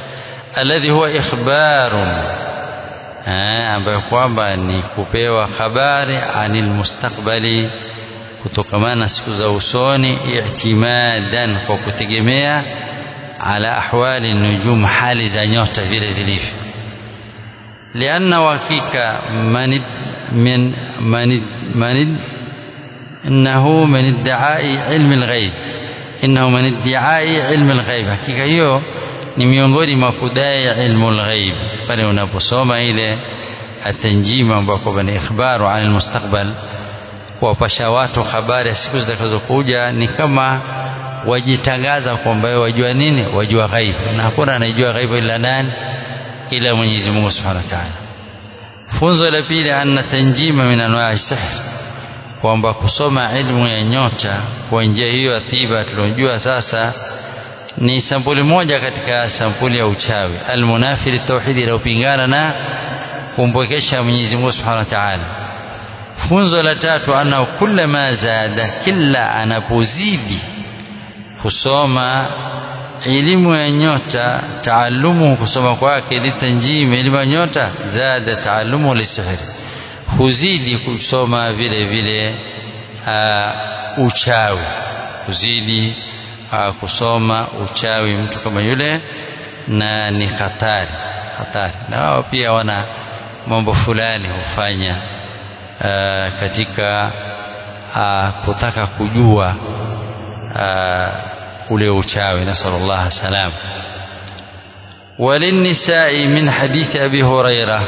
alladhi huwa ikhbarun ambayo kwamba ni kupewa habari anil mustakbali kutokamana na siku za usoni i'timadan kwa kutegemea ala ahwali nujum hali za nyota vile zilivyo lianna hakika man min man man innahu min iddaai ilmi alghaib innahu min iddaai ilmi alghaib hakika hiyo ni miongoni mwa kudai ilmu alghaib pale unaposoma ile atanjima ambako ni ikhbaru an almustaqbal kuwapasha watu habari ya siku zitakazokuja ni kama wajitangaza kwamba wajua nini wajua ghaibu na hakuna anayejua ghaibu ila nani ila Mwenyezi Mungu Subhanahu wa Ta'ala funzo la pili anna tanjima min anwa'i sihr kwamba kusoma ilmu ya nyota kwa njia hiyo ya tiba tunajua sasa ni sampuli moja katika sampuli ya uchawi almunafiri tauhidi inayopingana na kumpwekesha Mwenyezi Mungu Subhanahu wa Ta'ala funzo la tatu anna kullama zada kila anapozidi kusoma elimu ya nyota taalumu kusoma kwake litanjimi elimu ya nyota zada taalumu lisihri huzidi kusoma vile vile uh, uchawi huzidi uh, kusoma uchawi mtu kama yule na ni hatari hatari na wao pia wana mambo fulani hufanya uh, katika uh, kutaka kujua uh, ule uchawi nasallallahu salam وللنساء من حديث أبي هريرة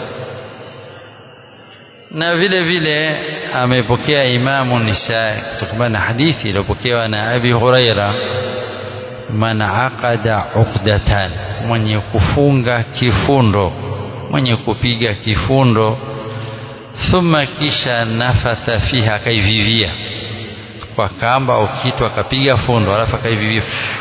na vile vile amepokea imamu nisa kutokana na hadithi iliyopokewa na abi huraira man aqada uqdatan mwenye kufunga kifundo mwenye kupiga kifundo thumma kisha nafatha fiha akaivivia kwa kamba au kitu akapiga fundo alafu akaivivia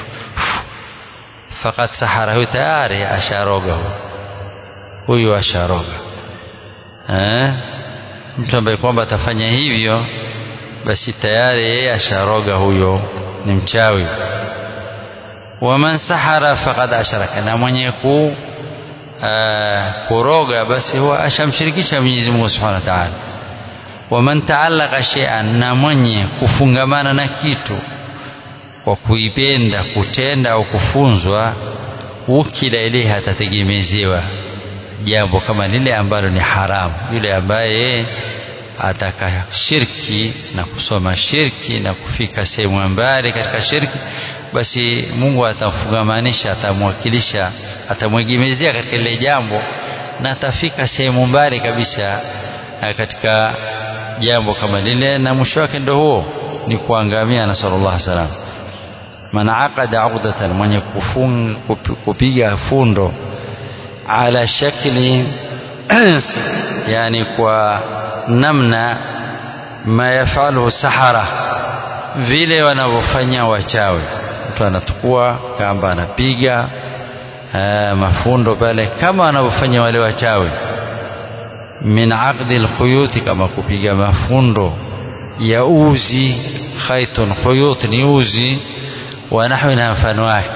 fakat sahara huyo tayari asharoga huyu asharoga eh? mtu ambaye kwamba atafanya hivyo basi tayari yeye asharoga huyo ni mchawi waman sahara faqad asharaka na mwenye ku uh, kuroga basi huwa ashamshirikisha Mwenyezi Mungu Subhanahu wa Ta'ala waman taallaka shay'an na mwenye kufungamana na kitu kwa kuipenda kutenda au kufunzwa ukila ile atategemezewa jambo kama lile ambalo ni haramu yule ambaye ataka shirki na kusoma shirki na kufika sehemu mbali katika shirki basi Mungu atamfungamanisha atamwakilisha atamwegemezea katika lile jambo na atafika sehemu mbali kabisa katika jambo kama lile na mwisho wake ndio huo ni kuangamia na sallallahu salam man aqada uqdatan mwenye kufunga kupiga fundo ala shakli yani kwa namna ma yafalu sahara vile wanavyofanya wachawi mtu anatukua kamba anapiga mafundo pale kama wanavyofanya wale wachawi min aqdi alkhuyuti kama kupiga mafundo ya uzi khaitun khuyut ni uzi wa nahwi na mfano wake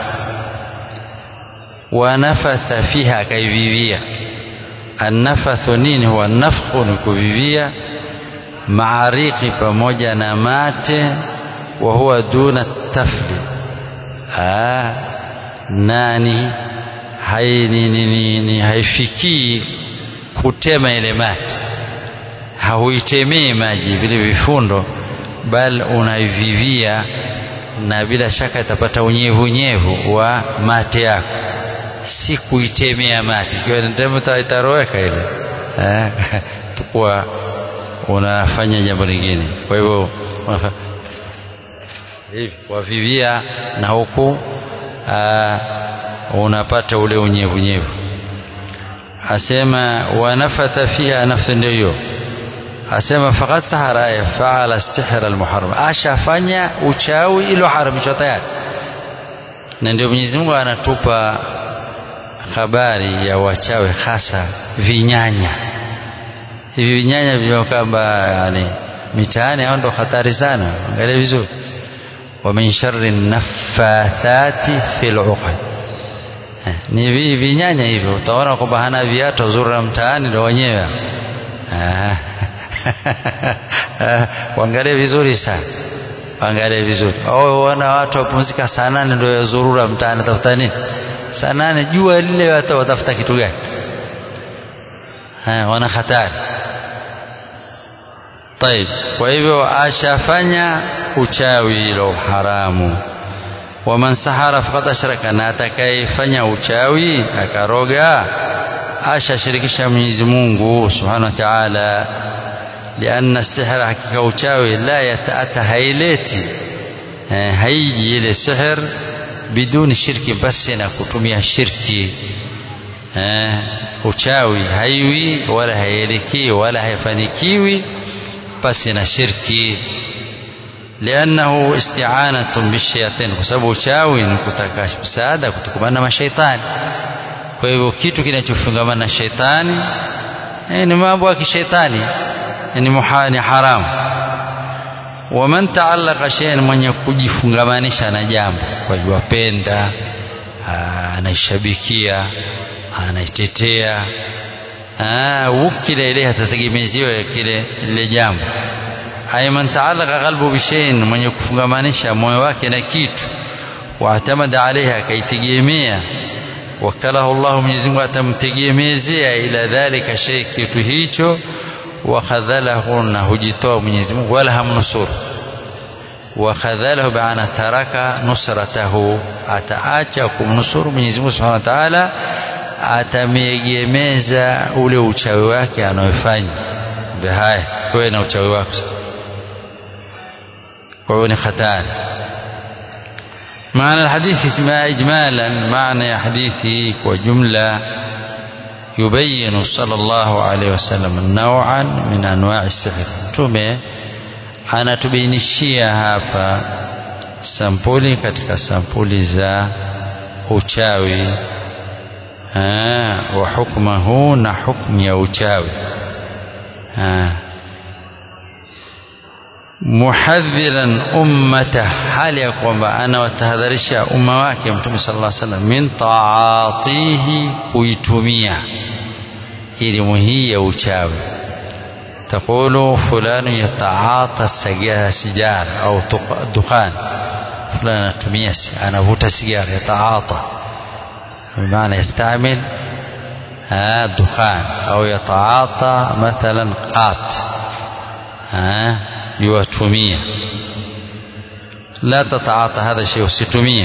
wanafatha fiha akaivivia annafathu nini huwa nafkhu ni kuvivia maariki pamoja na mate wa huwa duna tafli ah, nani hai, ni, ni, ni, ni haifikii kutema ile mate hauitemei maji vile vifundo bal unaivivia na bila shaka itapata unyevunyevu wa mate yako si kuitemea mate ikiwa nitema itaroweka ile eh, tukuwa unafanya jambo lingine kwa hivyo hivi wavivia na huku unapata ule unyevunyevu asema wanafatha fiha nafsi ndio hiyo asema faqad sahara faala sihra almuharram ashafanya uchawi ilo haramishwa tayari na ndio Mwenyezi Mungu anatupa habari ya wachawi hasa vinyanya hivi vinyanya vya kwamba yani mitaani hao ndo hatari sana angalia vizuri wa min sharri naffathati fil uqad eh, ni vi, vinyanya hivyo utaona kwamba hana viatu zura mtaani ndo wenyewe ah. waangalie vizuri sana waangalie vizuri au wana watu wapumzika saa nane ndio yazurura mtaani tafuta nini saa nane jua lile watafuta kitu gani wana hatari طيب kwa hivyo ashafanya uchawi lo haramu waman sahara faqad ashraka na atakayefanya uchawi akaroga ashashirikisha Mwenyezi Mungu Subhanahu wa Ta'ala lianna sihra hakika uchawi la yataata haileti haiji ile sihr biduni shirki basi na kutumia shirki uchawi haiwi wala haielekei wala haifanikiwi basi na shirki liannahu isti'anatun bishayatin kwa sababu uchawi ni kutaka msaada kutokana na mashaitani kwa hivyo kitu kinachofungamana na shaitani eh, ni mambo ya kishaitani ni muhani haramu waman taallaka shay'an mwenye kujifungamanisha na jambo kwa yuwapenda anaishabikia anaitetea wukila ile atategemeziwa kile lile jambo ay man taallaka qalbu bishayin mwenye kufungamanisha moyo wake na kitu waatamada alaiha akaitegemea wakalahu Allah Mwenyezi Mungu atamtegemezea ila dhalika shay kitu hicho wakhadhalahu na hujitoa Mwenyezi Mungu wala hamnusuru wakhadhalahu baana taraka nusratahu ataacha kumnusuru Mwenyezi Mungu Subhanahu wa Ta'ala atamiegemeza ule uchawi wake anayofanya haya wewe na uchawi wako kwa hiyo ni hatari معنى الحديث إجمالا معنى حديثه وجملة يبين صلى الله عليه وسلم نوعا من أنواع السحر tume anatubainishia hapa sampuli katika sampuli za uchawi wa hukmahu na hukmu ya uchawi muhadhiran ummata hali ya kwamba anawatahadharisha umma wake mtume sallallahu alaihi wasallam min taatihi kuitumia elimu hii ya uchawi تقول فلان يتعاطى سجارة أو دخان فلان تميس أنا فوت سيجارة يتعاطى بمعنى يستعمل الدخان أو يتعاطى مثلا قات يوتمية لا تتعاطى هذا الشيء ستمية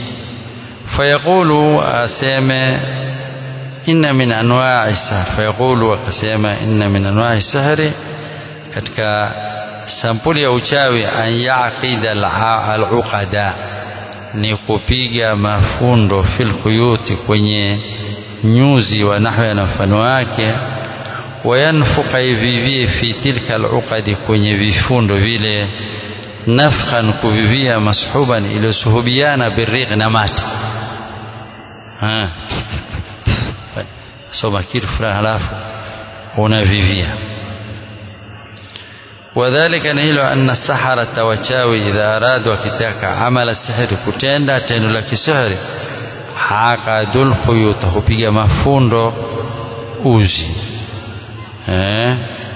فيقول أسامة إن من أنواع السحر فيقول وكسيما إن من أنواع السحر katika sampuli ya uchawi an yaqida al-uqada ni kupiga mafundo fil khuyuti kwenye nyuzi wa nahwa na mfano wake wayanfuka ivivie fi tilka al-uqadi kwenye vifundo vile nafkhan kuvivia mashuban iliyosuhubiana birriq na mati soma kitu fulani halafu unavivia wadhalika ni hilo anna saharata wachawi idha aradu wakitaka amala sihri kutenda tendo la kisihri haqadul khuyuta hupiga mafundo uzi eh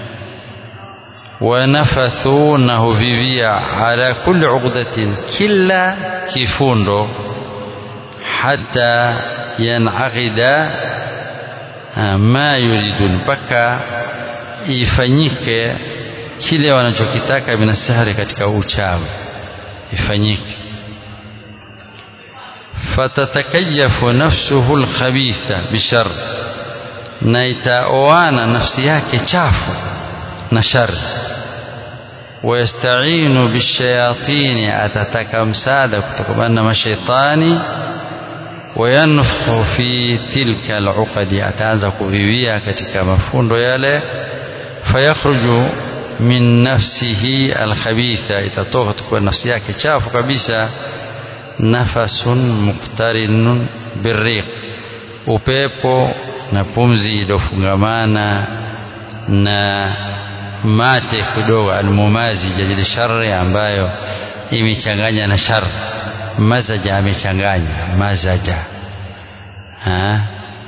wanafathu na huvivia ala kulli uqdatin kila kifundo hata yanaqida ma yuridu mpaka ifanyike kile wanachokitaka minasihri katika uchawi ifanyike fatatakayafu nafsuhu lkhabitha bishar na itaoana nafsi yake chafu na shari wayastainu bishayatini atataka msaada kutokana na mashaitani wayanfukhu fi tilka aluqadi ataanza kuvivia katika mafundo yale fayakhruju min nafsihi alkhabitha itatoka kutoka nafsi yake chafu kabisa nafasun muqtarinun birriq upepo na pumzi iliyofungamana na mate kidogo almumazi jajili shari ambayo imechanganya na shari mazaja amechanganya mazaja ها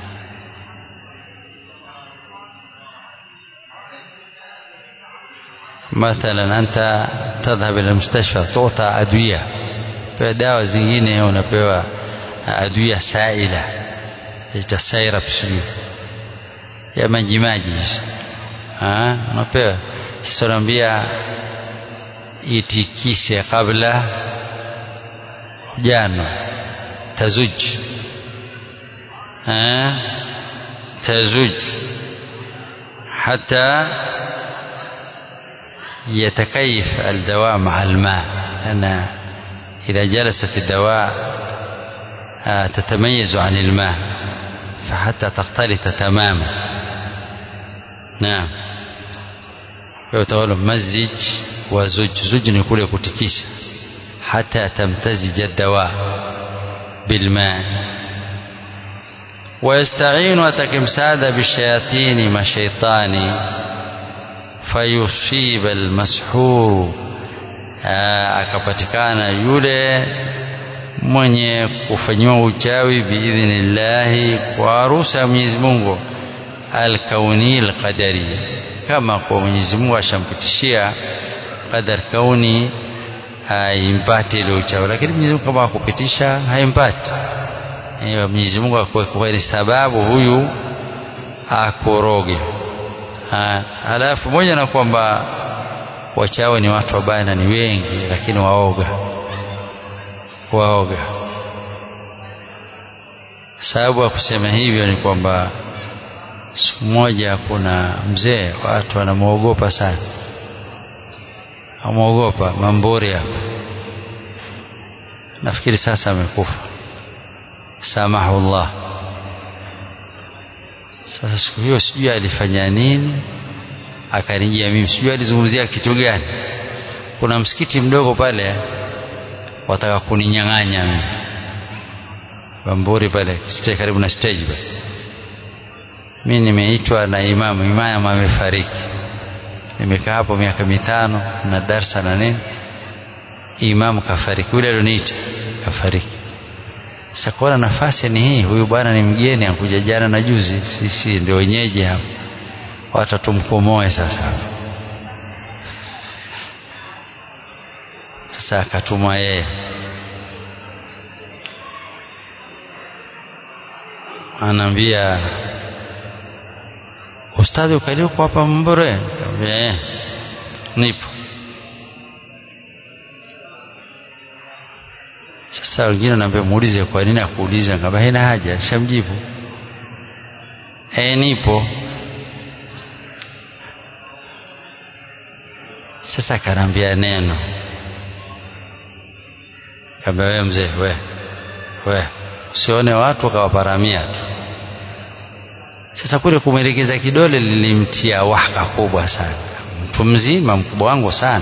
مثلا أنت تذهب إلى المستشفى تعطى أدوية pewa dawa zingine unapewa adwia saila ita syrup sijui ya maji maji hizo unapewa sasa unaambia itikise kabla jana tazuj tazuj حتى يتكيف الدواء مع الماء لأن إذا جلست الدواء تتميز عن الماء فحتى تختلط تماما نعم يقول مزج وزج زج نقول كتكيس حتى تمتزج الدواء بالماء ويستعين وتكمساد بالشياطين ما شيطاني فيصيب المسحور akapatikana yule mwenye kufanyiwa uchawi biidhnillahi kwa ruhusa ya Mwenyezi Mungu alkauni alqadari, kama kwa Mwenyezi Mungu ashampitishia qadar kauni haimpati ile uchawi, lakini Mwenyezi Mungu kama akupitisha haimpati. Hiyo Mwenyezi Mungu akuweka ni sababu huyu akoroge. Halafu moja na kwamba wachawi ni watu wabaya na ni wengi, lakini waoga waoga. Sababu ya kusema hivyo ni kwamba siku moja kuna mzee, watu wanamwogopa sana, amwogopa Mamburi hapa, nafikiri sasa amekufa, samahullah. Sasa siku hiyo sijui alifanya nini akanijia mimi, sijui alizungumzia kitu gani. Kuna msikiti mdogo pale wataka kuninyang'anya mimi, Bamburi pale stage, karibu na stage pale. Mimi nimeitwa na imamu, imamu amefariki. Nimekaa hapo miaka mitano na darsa na nini, imamu kafariki, yule alioniita kafariki. Sasa kuona nafasi ni hii, huyu bwana ni mgeni, anakuja jana na juzi, sisi ndio wenyeji hapa wacha tumkomoe sasa. Sasa akatuma yeye, anaambia ustadhi, ukaliuko hapa Mbore? Kaambia nipo. Sasa wengine naambia muulize, kwa nini akuuliza? Ngamba haina haja, shamjibu. Eh, nipo. Sasa akaniambia neno, kaambia wewe mzee, we we usione watu wakawaparamia tu. Sasa kule kumwelekeza kidole lilimtia wahaka kubwa sana, mtu mzima mkubwa wangu sana,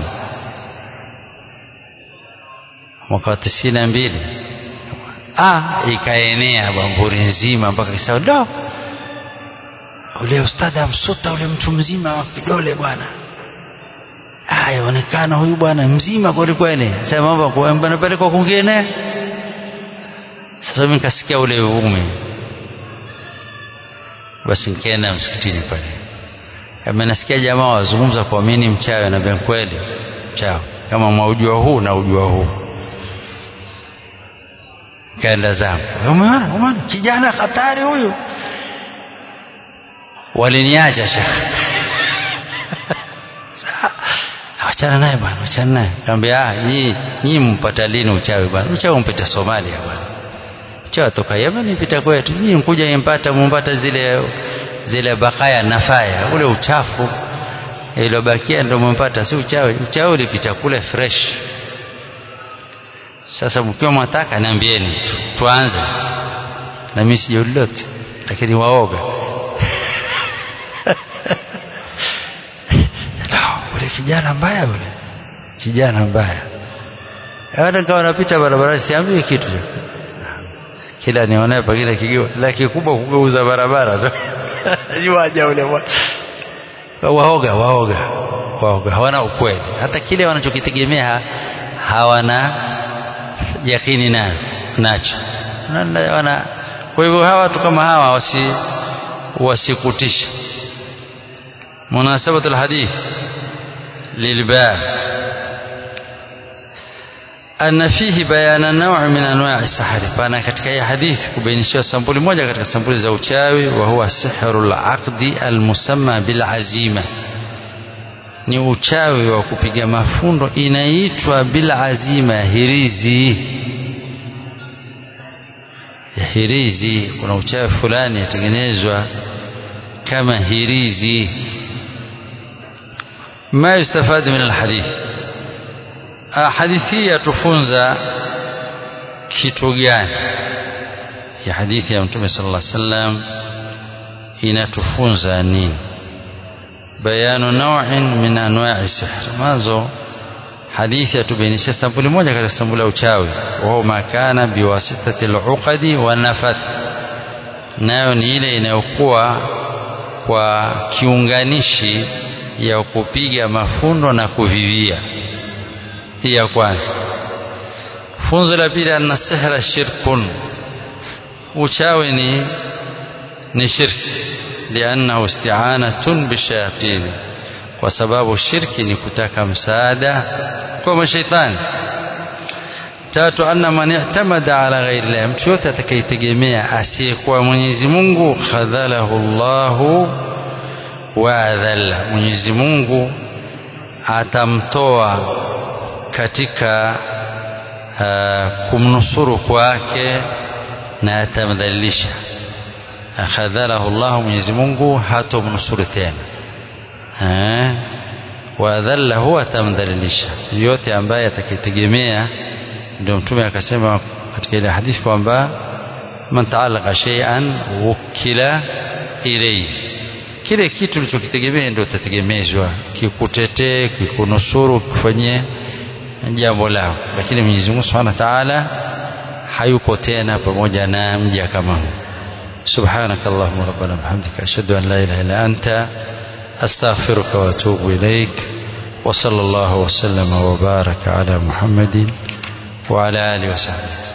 mwaka wa tisini na mbili ah, ikaenea Bamburi nzima mpaka kisao do ule ustadhi amsuta ule mtu mzima wa kidole bwana yaonekana huyu bwana mzima kweli kweli, sasa mambo kuambana pale kwa kwingine. Sasa mimi nikasikia ule uvumi, basi nikaenda msikitini pale, kama nasikia jamaa wazungumza kwa mimi mchawi, na ben kweli mchawi, kama mwaujua huu na ujua huu. Kaenda zangu, umeona umeona, kijana hatari huyu. Waliniacha shekhe Wachana naye bwana, wachana naye. Kaambia ah, nyinyi nyinyi mpata lini uchawi bwana? Uchawi mpita Somalia bwana, uchawi toka Yemen mpita kwetu. Nyinyi mkuja mpata mumpata zile zile bakaya nafaya, ule uchafu iliyobakia ndio mumpata, si uchawi. Uchawi ulipita kule fresh. Sasa mkiwa mwataka niambieni tu, tuanze na mimi sijui lolote, lakini waoga ule kijana mbaya ule kijana mbaya hata kama napita barabarani siambii kitu kila nionaye pengine kigiwa la kikubwa kugeuza barabara tu juaja ule waoga waoga waoga hawana ukweli hata kile wanachokitegemea hawana yakini nayo nacho wana kwa hivyo hawa watu kama hawa wasi wasikutishe munasabatu alhadith lilbab anna fihi bayana naw min anwa'i sahari pana katika hii hadithi kubainishiwa sampuli moja katika sampuli za uchawi wa huwa sihru al-aqdi al-musamma bil azima ni uchawi wa kupiga mafundo inaitwa bil azima hirizi ya hirizi kuna uchawi fulani yatengenezwa kama hirizi ma yustafadu min alhadith hadithi yatufunza kitu gani ya hadithi ya mtume sallallahu alaihi wasallam inatufunza nini bayanu naw'in min anwa'i sihr mazo hadithi yatubainisha sampuli moja katika sampuli ya uchawi wao makana biwasitati al-uqadi wa nafath nayo ni ile inayokuwa kwa kiunganishi ya kupiga mafundo na kuvivia hii ya kwanza funzo la pili anna sihra shirkun uchawi ni ni shirki liannahu isti'anatun bishayatin kwa sababu shirki ni kutaka msaada kwa mashaitani tatu anna man i'tamada ala ghairi llah mtu yote atakayetegemea asiyekuwa Mwenyezi Mungu khadhalahu Allahu wa adhalla Mwenyezi Mungu atamtoa katika uh, kumnusuru kwake na atamdhalilisha khadhalahu Allah Mwenyezi Mungu hatomnusuru tena eh wadhallahu atamdhalilisha yote ambaye atakitegemea ndio mtume akasema katika ile hadithi kwamba man taalaqa shay'an wukila ilayhi kile kitu ulichokitegemea ndio utategemezwa kikutetee kikunusuru kufanyie jambo lao lakini Mwenyezi Mungu Subhanahu wa Ta'ala hayuko tena pamoja na mja kama huyo سبحانك اللهم ربنا بحمدك أشهد أن لا إله إلا أنت أستغفرك وأتوب إليك وصلى الله وسلم وبارك على محمد وعلى آله وصحبه